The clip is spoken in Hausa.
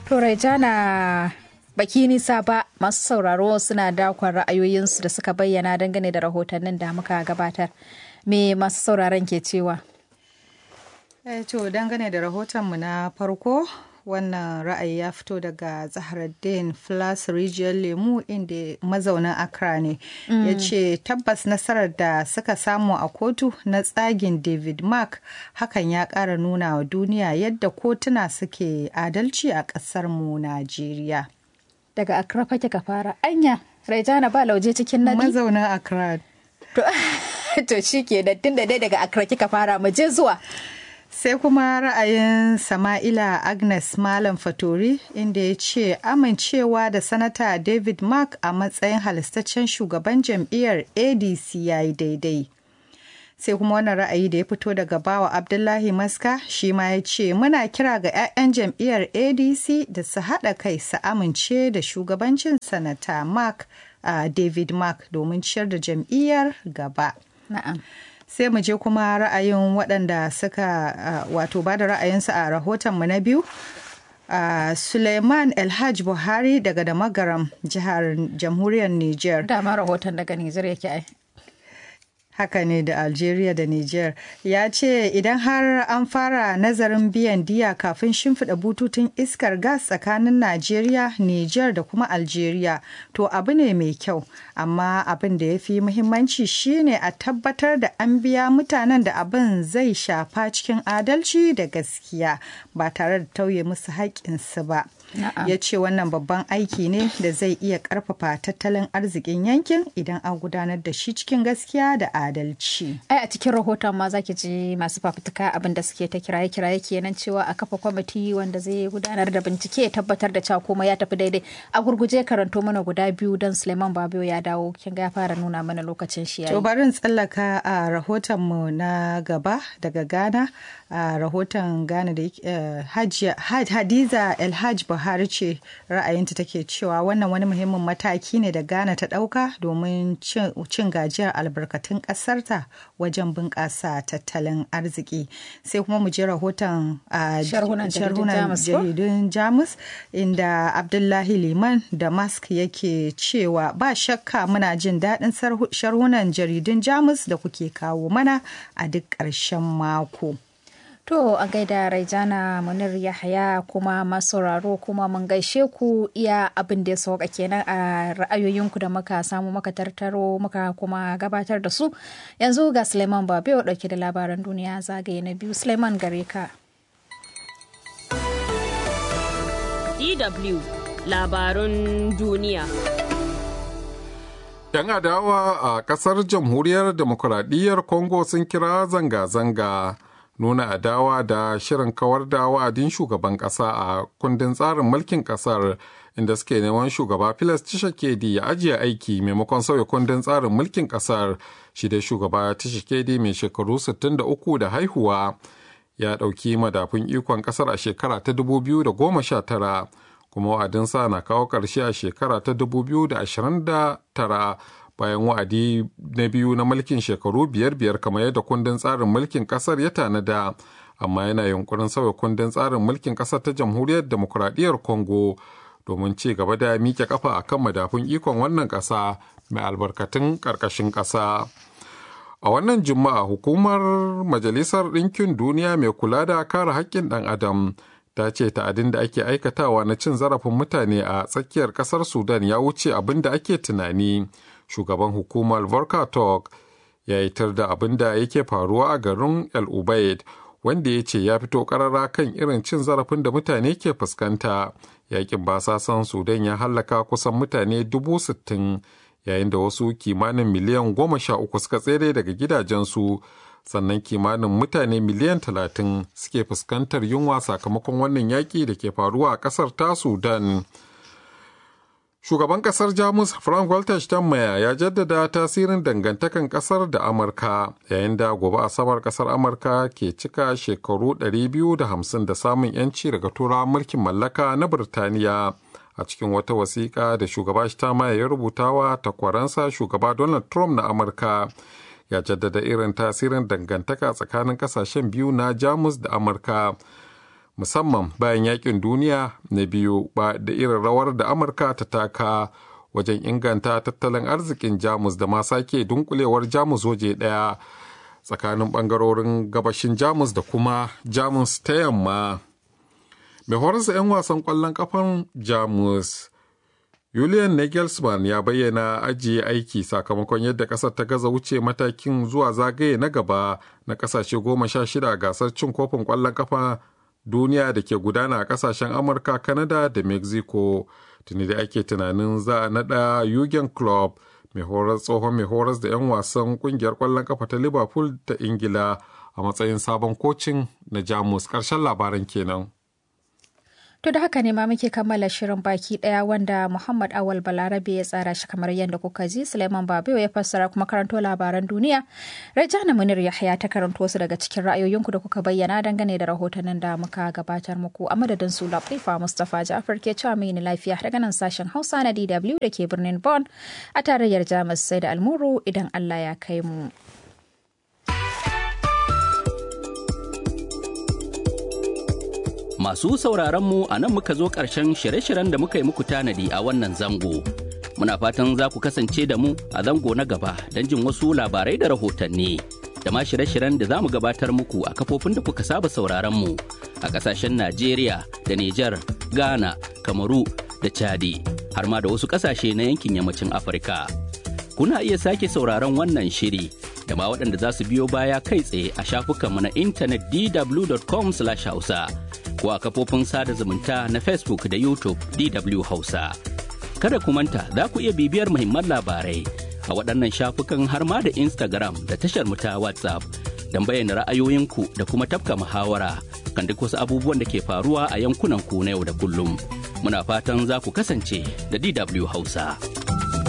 To Raijana baki nisa ba masu sauraro suna dakon ra'ayoyinsu da suka bayyana dangane da rahotannin da muka gabatar. Me masu sauraron ke cewa? Eh, to dangane da rahotonmu na farko wannan ra'ayi ya fito daga zaharaddin flas rijiyar lemu inda mazaunin accra ne ya ce tabbas nasarar da suka samu a kotu na tsagin david mark hakan ya ƙara nuna wa duniya yadda kotuna suke adalci a ƙasarmu najeriya Daga Accra fake ka fara. Anya, Raijana ba lauje cikin nadi? mazaunin accra To, to shi ke da tun da dai daga Accra kika fara mu je zuwa. sai kuma ra'ayin sama'ila agnes malam fatori inda ya ce amincewa da sanata david mark a matsayin halistaccen shugaban jam'iyyar adc ya yi daidai sai kuma wannan ra'ayi da ya fito daga bawa abdullahi maska shi ma ya ce muna kira ga 'ya'yan jam'iyyar adc da su haɗa kai su amince da shugabancin sanata mark a david mark domin ciyar da jam'iyyar gaba Na'am. sai mu je kuma ra'ayin waɗanda suka uh, wato ba da ra'ayinsu a rahotonmu na biyu uh, suleiman elhaj buhari daga da magaram jihar jamhuriyar niger Dama rahoton daga Nijar yake ai. haka ne da algeria da niger ya ce idan har an fara nazarin biyan diya kafin shimfiɗa bututun iskar gas tsakanin nigeria niger da kuma algeria to abu ne mai kyau amma abin da ya fi muhimmanci shine a tabbatar da an biya mutanen da abin zai shafa cikin adalci da gaskiya ba tare da tauye musu haƙƙinsu ba Na'am. ya ce wannan babban aiki ne da zai iya ƙarfafa tattalin arzikin yankin idan an gudanar da shi cikin gaskiya da adalci. Ai a cikin rahoton ma zaki ji masu fafutuka abin da suke ta kiraye kiraye kenan cewa a kafa kwamiti wanda zai gudanar da bincike ya tabbatar da cewa komai ya tafi daidai. A gurguje karanto mana guda biyu don Suleiman Babiyo ya dawo kin ga ya fara nuna mana lokacin shi To yayi. bari in tsallaka a rahotonmu na gaba daga Ghana a rahoton Ghana da yake, eh, Hajiya- Had- Hadiza Elhaj Buhari ce ra'ayinta take cewa wannan wani muhimmin mataki ne da Ghana ta ɗauka domin cin cin gajiyar albarkatun ƙasarta wajen bunƙasa tattalin arziki. Sai kuma mu je rahoton a Sharhunan jaridun sharhunan Jamus ko? jaridun Jamus inda Abdullahi Liman da Musk yake cewa ba shakka muna jin daɗin sarhu- sharhunan jaridun Jamus da kuke kawo mana a duk ƙarshen mako. To a gaida Raijana Munir Yahaya kuma masauraro kuma mun gaishe ku iya abin da ya sauka kenan a ra'ayoyinku da muka samu muka tartaro muka kuma gabatar da su. Yanzu ga Suleiman Babiyo dauke da labaran duniya zagaye na biyu. Suleiman gare ka. DW labarun duniya. Yan adawa a ƙasar jamhuriyar demokuraɗiyyar Congo sun kira zanga-zanga nuna adawa da shirin kawar da wa'adin shugaban ƙasa a kundin tsarin mulkin ƙasar inda suke neman shugaba Filas Tshisekedi ya ajiye aiki maimakon sauya kundin tsarin mulkin ƙasar shi da shugaba Tshisekedi mai shekaru 63 da haihuwa ya ɗauki madafun ikon ƙasar a shekara ta 2019 kuma wa'adinsa na kawo ƙarshe a shekara ta 2029 bayan wa'adi na biyu na mulkin shekaru biyar biyar kamar yadda kundin tsarin mulkin ƙasar ya tanada amma yana yunkurin sauya kundin tsarin mulkin ƙasar ta jamhuriyar demokuraɗiyyar congo domin ci gaba da miƙe kafa a kan madafun ikon wannan ƙasa mai albarkatun ƙarƙashin ƙasa. A wannan Juma'a hukumar Majalisar Ɗinkin Duniya mai kula da kare haƙƙin ɗan Adam ta ce ta'adin da ake aikatawa na cin zarafin mutane a tsakiyar ƙasar Sudan ya wuce abin da ake tunani. Shugaban hukumar Volker Turk ya yi tar da abin da yake faruwa a garin El Ubaid wanda ya ce ya fito ƙarara kan irin cin zarafin da mutane ke fuskanta. Yakin basasan Sudan ya hallaka kusan mutane dubu sittin yayin da wasu kimanin miliyan goma sha uku suka tsere daga gidajensu sannan kimanin mutane miliyan talatin suke fuskantar yunwa sakamakon wannan yaƙi da ke faruwa a ƙasar ta sudan shugaban ƙasar jamus frank walter steinmeier ya jaddada tasirin dangantakan ƙasar da amurka yayin da gobe asabar ƙasar amurka ke cika shekaru 250 da samun 'yanci daga turawan mulkin mallaka na birtaniya a cikin wata wasiƙa da shugaba Stama ya rubuta wa takwaransa shugaba Donald Trump na Amurka ya jaddada irin tasirin dangantaka tsakanin kasashen biyu na Jamus da Amurka musamman bayan yakin duniya na biyu ba da irin rawar da amurka ta taka wajen inganta tattalin arzikin jamus da ma sake dunkulewar jamus waje daya tsakanin bangarorin gabashin jamus da kuma jamus ta yamma mai horarsa 'yan wasan kwallon kafan jamus Julian Nagelsmann ya bayyana ajiye aiki sakamakon yadda ƙasar ta gaza wuce matakin zuwa zagaye na gaba na ƙasashe goma sha shida gasar cin kofin ƙwallon kafa duniya da ke gudana a ƙasashen Amurka, Canada da Mexico. Tuni da ake tunanin za a naɗa Jurgen Klopp mai horar tsohon mai horas da 'yan wasan ƙungiyar ƙwallon kafa ta Liverpool ta Ingila a matsayin sabon kocin na Jamus. Ƙarshen labaran kenan. To da haka ne ma muke kammala shirin baki daya wanda Muhammad Awal Balarabe ya tsara shi kamar yadda kuka ji Suleiman Babiyo ya fassara kuma karanto labaran duniya. Rajana Munir Yahya ta karanto su daga cikin ra'ayoyinku da kuka bayyana dangane da rahotannin da muka gabatar muku a madadin su Latifa Mustapha Ja'far ke cewa mai lafiya daga nan sashen Hausa na DW da ke birnin Bonn a tarayyar Jamus sai da almuru idan Allah ya kai mu. Masu sauraronmu a nan muka zo ƙarshen shirye-shiryen da muka yi muku tanadi a wannan zango. Muna fatan za ku kasance da mu a zango na gaba don jin wasu labarai da rahotanni. Da ma shirye-shiryen da za mu gabatar muku a kafofin da kuka saba sauraronmu a ƙasashen Najeriya da Nijar, Ghana, Kamaru da Chadi, har ma da wasu ƙasashe na yankin yammacin Afirka. Kuna iya sake sauraron wannan shiri da ma waɗanda za su biyo baya kai tsaye a shafukanmu na intanet dw.com/hausa. ko a kafofin sada zumunta na Facebook da YouTube DW Hausa. Kada ku manta za ku iya bibiyar muhimman labarai a waɗannan shafukan har ma da Instagram da tashar mu ta WhatsApp don bayyana ra'ayoyinku da kuma tafka muhawara kan duk wasu abubuwan da ke faruwa a yankunan ku na yau da kullum. Muna fatan za ku kasance da DW Hausa.